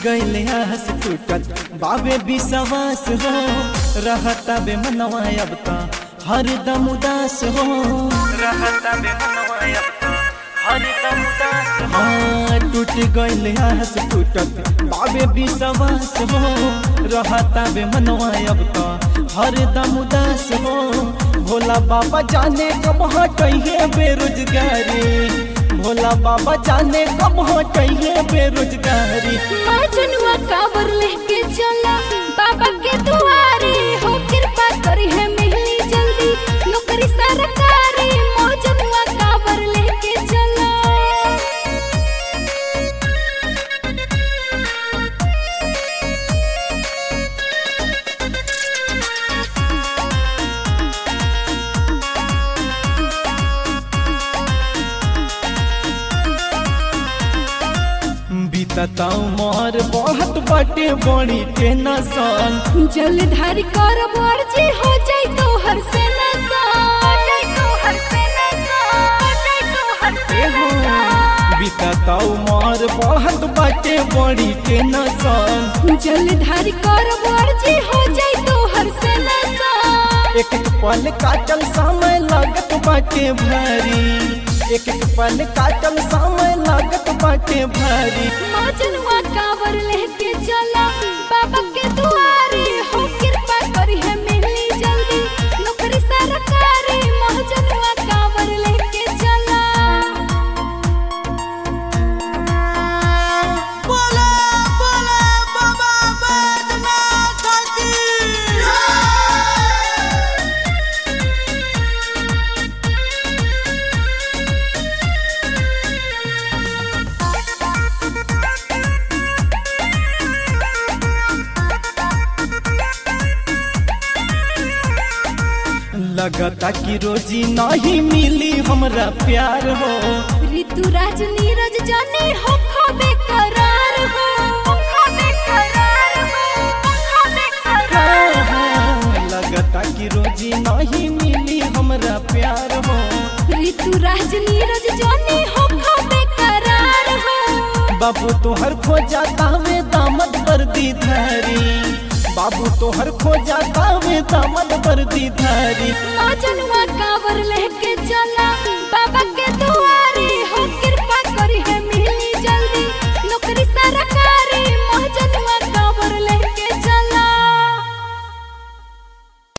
गईले आस टूटत बाबे विश्वास हो रहता बे मनवा अब ता हरदम उदास हो रहता बे मनवा अब ता हरदम उदास हो हाँ, टूट गईले आस टूटत बाबे विश्वास हो रहता बे मनवा अब ता हरदम उदास हो भोला बाबा जाने कब हटइहे बेरोजगारी भोला बाबा जाने कब हटइहे बेरोजगारी मजनुआ काबर लेके चला बाबा के दुआरे हो कृपा करी है मिलनी जल्दी नौकरी सरकारी मजनुआ काबर लेके चला बीतता उमर बहुत बाटे बड़ी टेंशन जलधारी कर मर्जी हो जाई तो हर से नसा हो जाई तो हर से नसा हो जाई तो हर से नसा बीतता उमर बहुत बाटे बड़ी टेंशन जलधारी कर मर्जी हो जाई तो हर से नसा एक एक पल काटल समय लागत बाटे भारी एक एक पल काटल समय लागत बाटे भारी मजनुआ कावर लेके चला बाबा के दुआरे हो कृपा करी है मिलनी जल्दी नौकरी सरकारी मजनुआ कावर लेके चला बोला बोला बाबा बैद्यनाथ की लगता कि रोजी नहीं मिली हमरा प्यार हो ऋतुराज नीरज जाने हो खबे करार हो खबे करार हो खबे करार हाँ, हाँ, लगता कि रोजी नहीं मिली हमरा प्यार हो ऋतुराज नीरज जाने हो खबे करार हो बाबू तोहर खोजा तावे दामद वर्दी धारी बाबू तोहर खोजा तावे दामद वर्दी धारी मजनुआ कावर लेके चला